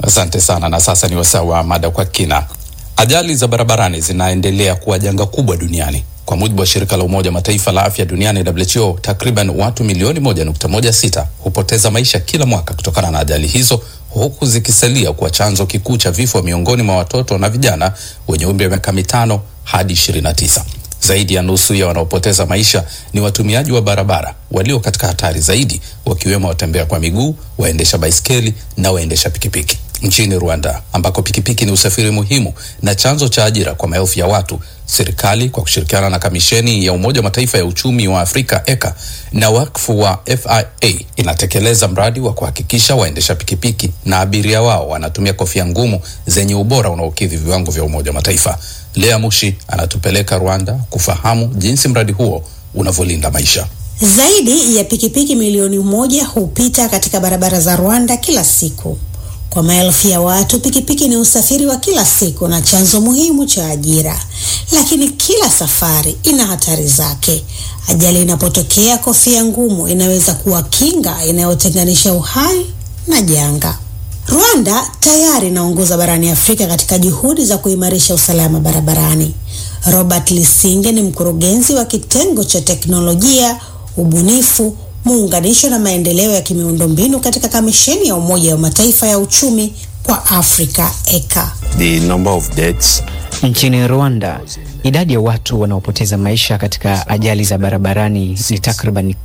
Asante sana. Na sasa ni wasaa wa mada kwa kina. Ajali za barabarani zinaendelea kuwa janga kubwa duniani. Kwa mujibu wa shirika la Umoja wa Mataifa la afya duniani WHO, takriban watu milioni moja nukta moja sita hupoteza maisha kila mwaka kutokana na ajali hizo, huku zikisalia kuwa chanzo kikuu cha vifo miongoni mwa watoto na vijana wenye umri wa miaka mitano hadi ishirini na tisa. Zaidi ya nusu ya wanaopoteza maisha ni watumiaji wa barabara walio katika hatari zaidi, wakiwemo watembea kwa miguu, waendesha baiskeli na waendesha pikipiki. Nchini Rwanda ambako pikipiki ni usafiri muhimu na chanzo cha ajira kwa maelfu ya watu, serikali kwa kushirikiana na kamisheni ya Umoja wa Mataifa ya uchumi wa Afrika ECA na wakfu wa FIA inatekeleza mradi wa kuhakikisha waendesha pikipiki na abiria wao wanatumia kofia ngumu zenye ubora unaokidhi viwango vya Umoja wa Mataifa. Lea Mushi anatupeleka Rwanda kufahamu jinsi mradi huo unavyolinda maisha. Zaidi ya pikipiki milioni moja hupita katika barabara za Rwanda kila siku. Kwa maelfu ya watu, pikipiki ni usafiri wa kila siku na chanzo muhimu cha ajira, lakini kila safari ina hatari zake. Ajali inapotokea, kofia ngumu inaweza kuwa kinga inayotenganisha uhai na janga. Rwanda tayari inaongoza barani Afrika katika juhudi za kuimarisha usalama barabarani. Robert Lisinge ni mkurugenzi wa kitengo cha teknolojia, ubunifu, muunganisho na maendeleo ya kimiundombinu katika kamisheni ya Umoja wa Mataifa ya uchumi kwa Afrika ECA. The number of deaths Nchini Rwanda, idadi ya watu wanaopoteza maisha katika ajali za barabarani ni takriban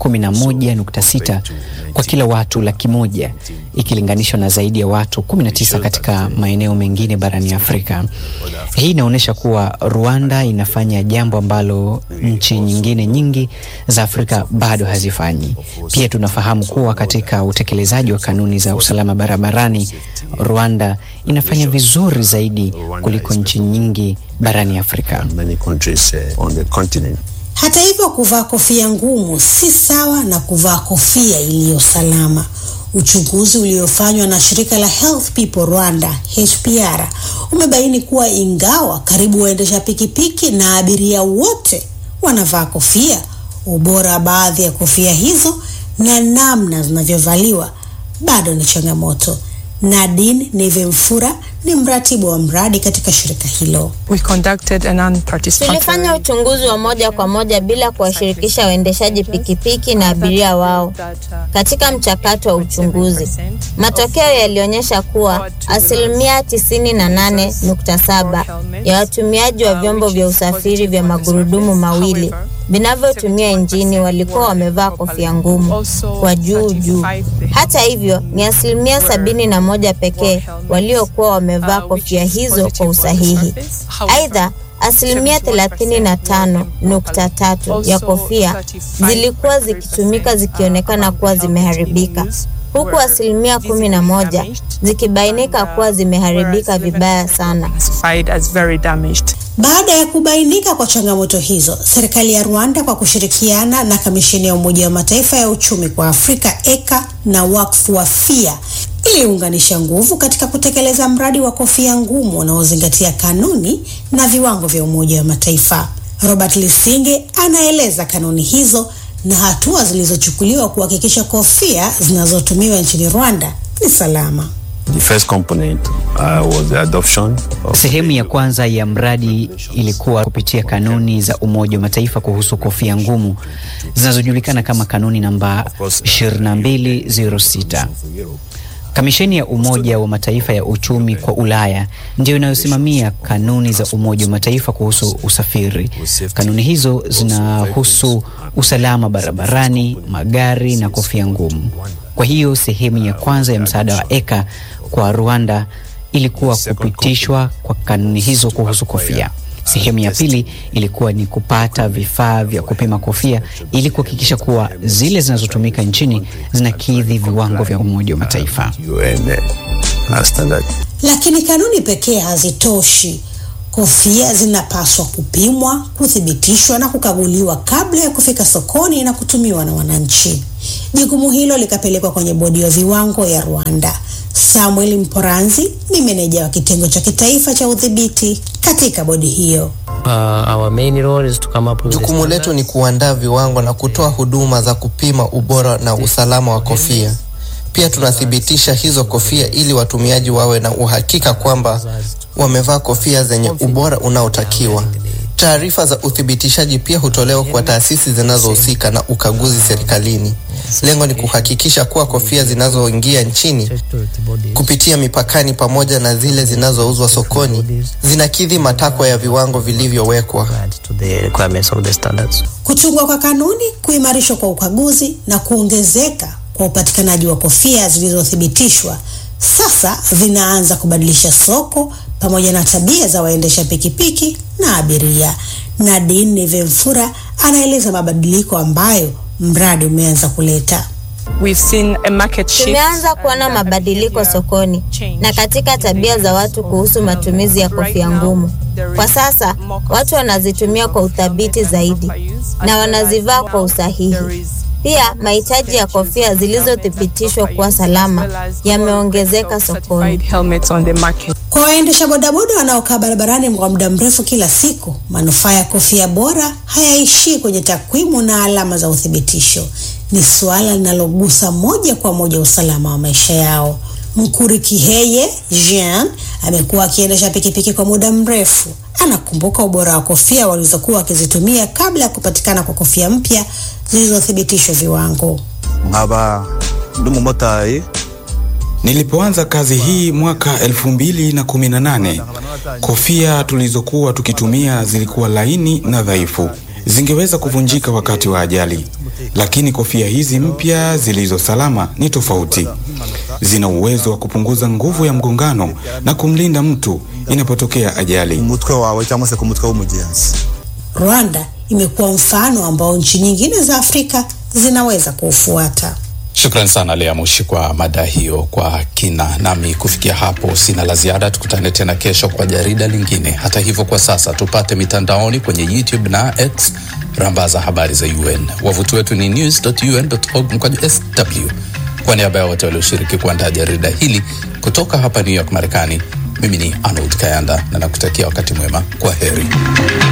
11.6 kwa kila watu laki moja ikilinganishwa na zaidi ya watu 19 katika maeneo mengine barani Afrika. Hii inaonyesha kuwa Rwanda inafanya jambo ambalo nchi nyingine nyingi za Afrika bado hazifanyi. Pia tunafahamu kuwa katika utekelezaji wa kanuni za usalama barabarani, Rwanda inafanya vizuri zaidi kuliko nchi nyingi barani Afrika. many countries uh, on the continent. Hata hivyo, kuvaa kofia ngumu si sawa na kuvaa kofia iliyo salama. Uchunguzi uliofanywa na shirika la Health People Rwanda HPR umebaini kuwa ingawa karibu waendesha pikipiki na abiria wote wanavaa kofia, ubora wa baadhi ya kofia hizo na namna zinavyovaliwa bado ni changamoto. Nadine Nevemfura ni mratibu wa mradi katika shirika hilo. We conducted a non-participatory Tulifanya uchunguzi wa moja kwa moja bila kuwashirikisha waendeshaji pikipiki na abiria wao katika mchakato wa uchunguzi. Matokeo yalionyesha kuwa asilimia 98.7 ya watumiaji wa vyombo vya usafiri vya magurudumu mawili vinavyotumia injini walikuwa wamevaa kofia ngumu kwa juu juu. Hata hivyo, ni asilimia sabini na moja pekee waliokuwa wamevaa kofia hizo kwa usahihi. Aidha, asilimia 35.3 ya kofia zilikuwa zikitumika zikionekana kuwa zimeharibika huku asilimia kumi na moja zikibainika kuwa zimeharibika vibaya sana. classified as very damaged. Baada ya kubainika kwa changamoto hizo, serikali ya Rwanda kwa kushirikiana na kamisheni ya Umoja wa Mataifa ya uchumi kwa Afrika ECA na wakfu wa FIA iliunganisha nguvu katika kutekeleza mradi wa kofia ngumu unaozingatia kanuni na viwango vya Umoja wa Mataifa. Robert Lisinge anaeleza kanuni hizo na hatua zilizochukuliwa kuhakikisha kofia zinazotumiwa nchini Rwanda ni salama. The first component uh, was the adoption of Sehemu ya kwanza ya mradi ilikuwa kupitia kanuni za Umoja wa Mataifa kuhusu kofia ngumu zinazojulikana kama kanuni namba 2206. Kamisheni ya Umoja wa Mataifa ya uchumi kwa Ulaya ndiyo inayosimamia kanuni za Umoja wa Mataifa kuhusu usafiri. Kanuni hizo zinahusu usalama barabarani, magari na kofia ngumu. Kwa hiyo sehemu ya kwanza ya msaada wa ECA kwa Rwanda ilikuwa kupitishwa kwa kanuni hizo kuhusu kofia. Sehemu ya pili ilikuwa ni kupata vifaa vya kupima kofia ili kuhakikisha kuwa zile zinazotumika nchini zinakidhi viwango vya Umoja wa Mataifa. UN uh, standard. Lakini kanuni pekee hazitoshi. Kofia zinapaswa kupimwa, kuthibitishwa na kukaguliwa kabla ya kufika sokoni na kutumiwa na wananchi. Jukumu hilo likapelekwa kwenye bodi ya viwango ya Rwanda. Samuel Mporanzi ni meneja wa kitengo cha kitaifa cha udhibiti katika bodi hiyo. Uh, our main role is to come up with the Jukumu letu ni kuandaa viwango na kutoa huduma za kupima ubora na usalama wa kofia. Pia tunathibitisha hizo kofia ili watumiaji wawe na uhakika kwamba wamevaa kofia zenye ubora unaotakiwa. Taarifa za uthibitishaji pia hutolewa kwa taasisi zinazohusika na ukaguzi serikalini. Lengo ni kuhakikisha kuwa kofia zinazoingia nchini kupitia mipakani pamoja na zile zinazouzwa sokoni zinakidhi matakwa ya viwango vilivyowekwa. to the requirements of the standards. Kutungwa kwa kanuni, kuimarishwa kwa ukaguzi na kuongezeka kwa upatikanaji wa kofia zilizothibitishwa sasa vinaanza kubadilisha soko pamoja na tabia za waendesha pikipiki na abiria. Nadine Nivemfura anaeleza mabadiliko ambayo mradi umeanza kuleta. We've seen a market shift. Tumeanza kuona mabadiliko sokoni na katika tabia za watu kuhusu matumizi ya kofia ngumu. Kwa sasa watu wanazitumia kwa uthabiti zaidi na wanazivaa kwa usahihi. Pia mahitaji ya kofia zilizothibitishwa kuwa salama yameongezeka sokoni. helmets on the market. Kwa waendesha bodaboda wanaokaa barabarani kwa muda mrefu kila siku, manufaa ya kofia bora hayaishii kwenye takwimu na alama za uthibitisho. Ni suala linalogusa moja kwa moja usalama wa maisha yao. Mkurikiheye Jean amekuwa akiendesha pikipiki kwa muda mrefu. Anakumbuka ubora wa kofia walizokuwa wakizitumia kabla ya kupatikana kwa kofia mpya zilizothibitishwa viwango. nkaba ndi umumotari Nilipoanza kazi hii mwaka 2018, kofia tulizokuwa tukitumia zilikuwa laini na dhaifu, zingeweza kuvunjika wakati wa ajali. Lakini kofia hizi mpya zilizo salama ni tofauti. Zina uwezo wa kupunguza nguvu ya mgongano na kumlinda mtu inapotokea ajali. umutwe wawe cyangwa se ku mutwe w'umugenzi Rwanda imekuwa mfano ambao nchi nyingine za Afrika zinaweza kuufuata. Shukran sana Lea Mushi kwa mada hiyo kwa kina. Nami kufikia hapo sina la ziada, tukutane tena kesho kwa jarida lingine. Hata hivyo, kwa sasa tupate mitandaoni kwenye YouTube na X, rambaza habari za UN. Wavuti wetu ni news.un.org mkwaju sw. Kwa niaba ya wote walioshiriki kuandaa jarida hili kutoka hapa New York, Marekani, mimi ni Arnold Kayanda na nakutakia wakati mwema. Kwa heri.